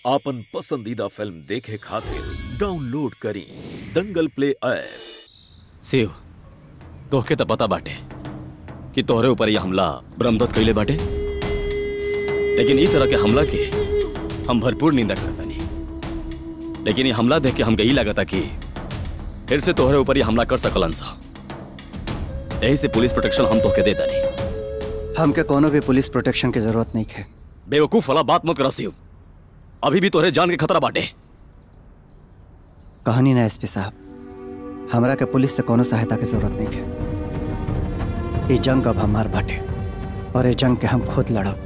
आपन पसंदीदा फिल्म देखे खातिर डाउनलोड करी दंगल प्ले ऐप शिव तोहके तो पता बाटे कि तोहरे ऊपर यह हमला ब्रह्मदत्त कैले बाटे लेकिन ई तरह के हमला के हम भरपूर निंदा करतानी लेकिन ये हमला देख के हमके ई लागता कि फिर से तोहरे ऊपर ये हमला कर सकलन सा यही से पुलिस प्रोटेक्शन हम तोहके देता नहीं हमके कोनो भी पुलिस प्रोटेक्शन की जरूरत नहीं है बेवकूफ वाला बात मत कर शिव अभी भी तोहरे जान के खतरा बाटे कहानी ना एसपी साहब हमरा के पुलिस से कोनो सहायता की जरूरत नहीं है ये जंग अब हमार बाटे और ये जंग के हम खुद लड़ब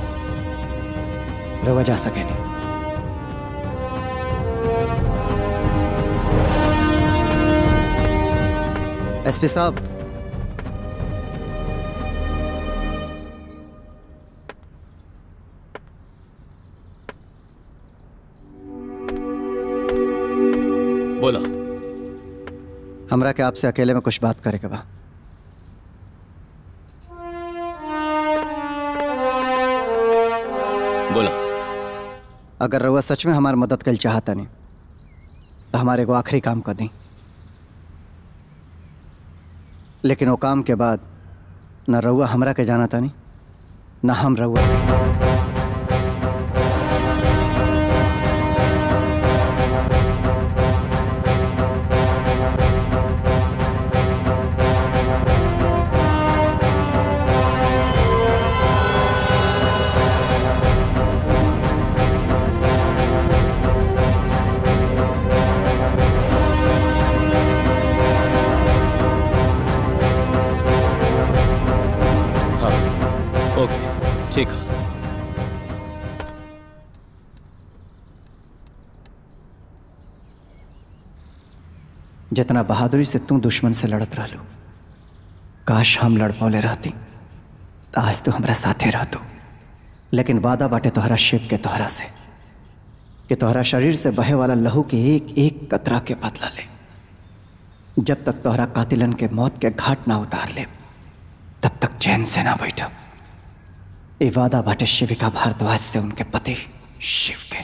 रवा जा सके नहीं एसपी साहब बोला हमरा के आपसे अकेले में कुछ बात करे के बा बोला अगर रउआ सच में हमारी मदद कर चाहता नहीं तो हमारे को आखिरी काम कर दी लेकिन वो काम के बाद न रउआ हमरा के जाना था नहीं न हम रउआ के। हाँ ओके ठीक है जितना बहादुरी से तू दुश्मन से लड़त रहलू काश हम लड़ पौले रहती तो आज तो हमरा साथे रहतो लेकिन वादा बाटे तोहरा शिव के तोहरा से कि तोहरा शरीर से बहे वाला लहू के एक एक कतरा के बदला ले जब तक तोहरा कातिलन के मौत के घाट ना उतार ले तब तक चैन से ना बैठब ये वादा बाटे शिविका भारद्वाज से उनके पति शिव के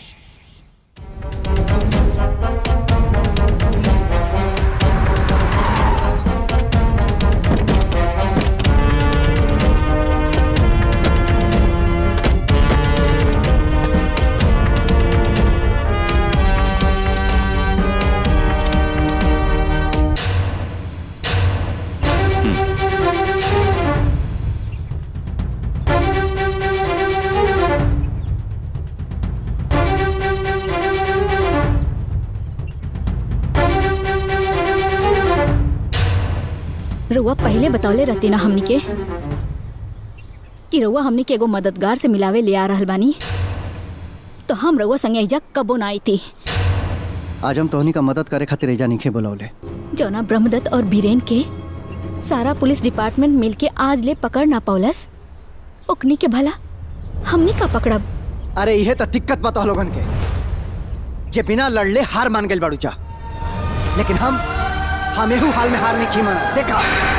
रउआ पहले बतौले रहती ना हमनी के कि रउआ हमनी के एगो मददगार से मिलावे ले आ रहल बानी तो हम रउआ संगे एजा कबो ना आई थी आज हम तोहनी का मदद करे खातिर एजा निखे बुलौले जौना ब्रह्मदत्त और बीरेन के सारा पुलिस डिपार्टमेंट मिलके आज ले पकड़ ना पौलस ओकनी के भला हमनी का पकड़ब अरे इहे तो दिक्कत बा तोह लोगन के जे बिना लड़ले हार मान गइल बाड़ू जा लेकिन हम हम एहू हाल में हार नहीं की माना देखा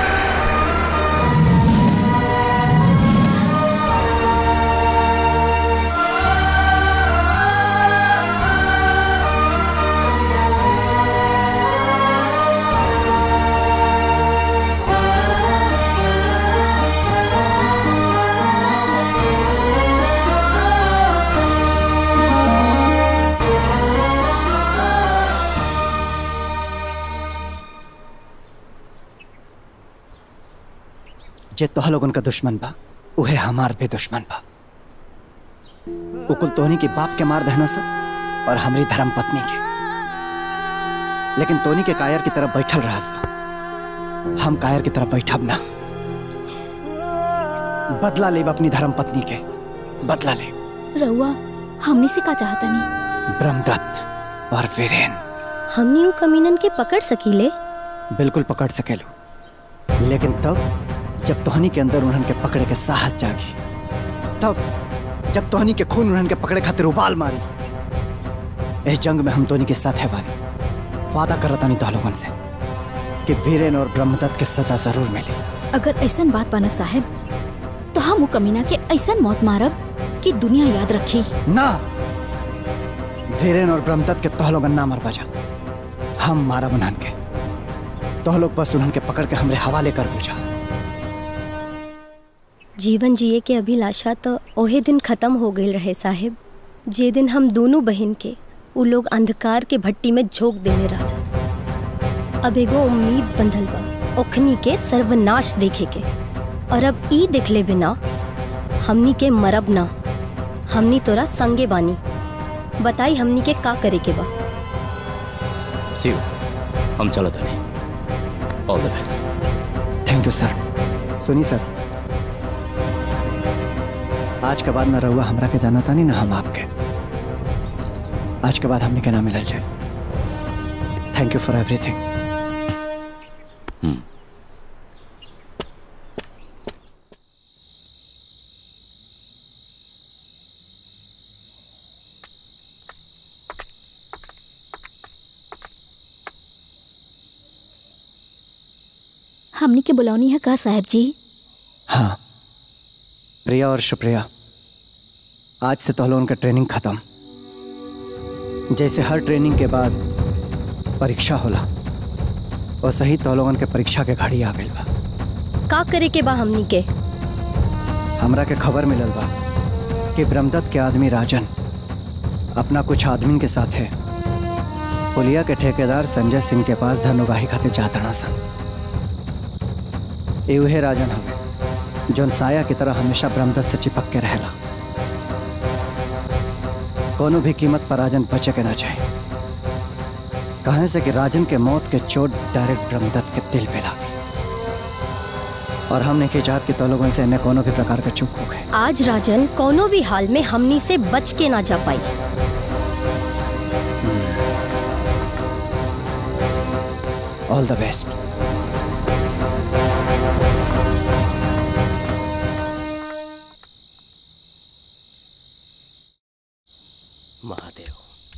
जे तोह लोगन का दुश्मन बा उहे हमार भी दुश्मन बा वो कुल तोहनी के बाप के मार दहना सा और हमारी धर्म पत्नी के लेकिन तोनी के कायर की तरफ बैठल रहा सा हम कायर की तरफ बैठब ना बदला लेब अपनी धर्म पत्नी के बदला लेब रउआ हमनी से का चाहता नहीं ब्रह्मदत्त और वीरेन हमनी उ कमीनन के पकड़ सकीले बिल्कुल पकड़ सकेलू लेकिन तब जब तोहनी के अंदर उन्हन के पकड़े के साहस जागी तब जब तोहनी के खून उन्हन के पकड़े खातिर उबाल मारी इस जंग में हम तोहनी के साथ है बानी वादा करता नहीं लोगन से कि वीरेन और ब्रह्मदत्त के सजा जरूर मिली अगर ऐसन बात बना साहेब तो हम उ कमीना के ऐसन मौत मारब कि दुनिया याद रखी ना धीरेन और ब्रह्मदत्त के तोहलोगन ना मर बजा हम मारा उन्हन के तोहलोग बस उन्हन के पकड़ के हमरे हवाले कर बुझा जीवन जिए के अभिलाषा तो ओहे दिन खत्म हो गई रहे साहेब जे दिन हम दोनों बहन के उ लोग अंधकार के भट्टी में झोंक देने रहलस अब एगो उम्मीद बंधल बा ओखनी के सर्वनाश देखे के और अब ई देखले बिना हमनी के मरब ना हमनी तोरा संगे बानी बताई हमनी के का करे के बा शिव हम चलत honey all the best thank you sir सुनी सर आज के बाद न रहुआ हमरा के जाना तानी ना हम आपके आज के बाद हमने के ना मिलल जाए थैंक यू फॉर एवरीथिंग हमनी के बुलौनी है का साहब जी हाँ प्रिया और शुप्रिया आज से तो उनका ट्रेनिंग खत्म जैसे हर ट्रेनिंग के बाद परीक्षा होला और सही तो लोगन के परीक्षा के घड़ी आ गई बा का करे के बा हमनी के हमरा के खबर मिलल बा कि ब्रह्मदत्त के आदमी राजन अपना कुछ आदमी के साथ है पुलिया के ठेकेदार संजय सिंह के पास धन उगाही खातिर जातड़ा सन ए उहे राजन हवे जौन साया की तरह हमेशा ब्रह्मदत्त से चिपक के रहेला कोनो भी कीमत पर राजन बचे के ना चाहे कहे से कि राजन के मौत के चोट डायरेक्ट ब्रह्मदत्त के दिल पे लागी और हमने की चाहत कि तो लोगों से हमें कोनो भी प्रकार का चूक हो गए आज राजन कोनो भी हाल में हमनी से बच के ना जा पाई all the best Mahadev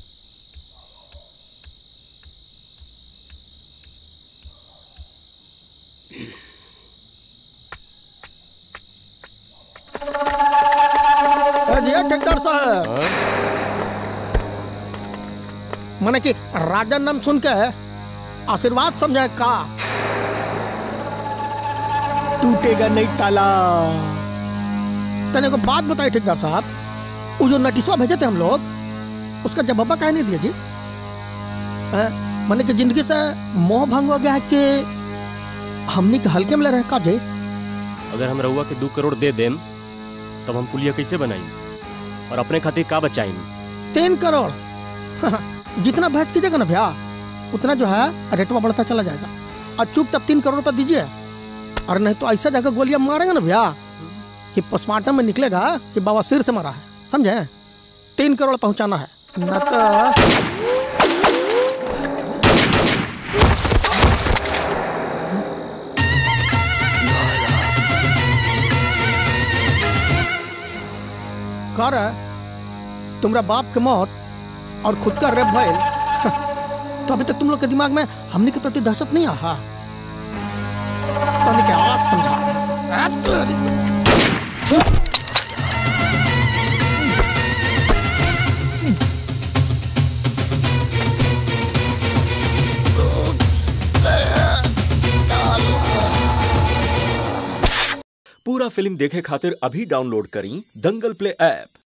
ji ठेकेदार साहब मैंने कि राजन नाम सुन के आशीर्वाद समझा का टूटेगा नहीं ताला तने को बात बताई ठेकेदार साहब वो जो नटिसवा भेजे थे हम लोग उसका जवाब काहे नहीं दिया जी हैं? मैंने कि जिंदगी से मोह भंग हो गया है कि हमनी के हल्के में ले रहे हैं का जी अगर हम रउआ के दू करोड़ दे देम तब हम पुलिया कैसे बनाई और अपने खातिर का बचाई तीन करोड़ जितना बहस कीजिएगा ना भैया उतना जो है रेटवा बढ़ता चला जाएगा और चुप तब तीन करोड़ रुपया दीजिए और नहीं तो ऐसा जगह गोलियां मारेंगे ना भैया कि पोस्टमार्टम में निकलेगा कि बाबा सिर से मारा है समझे तीन करोड़ पहुंचाना है न तो कर तुम्हारा बाप के मौत और खुद का रेप भइल तो अभी तक तुम लोग के दिमाग में हमने के प्रति दहशत नहीं आहा तो हमने के आवाज समझा पूरा फिल्म देखे खातिर अभी डाउनलोड करी दंगल प्ले ऐप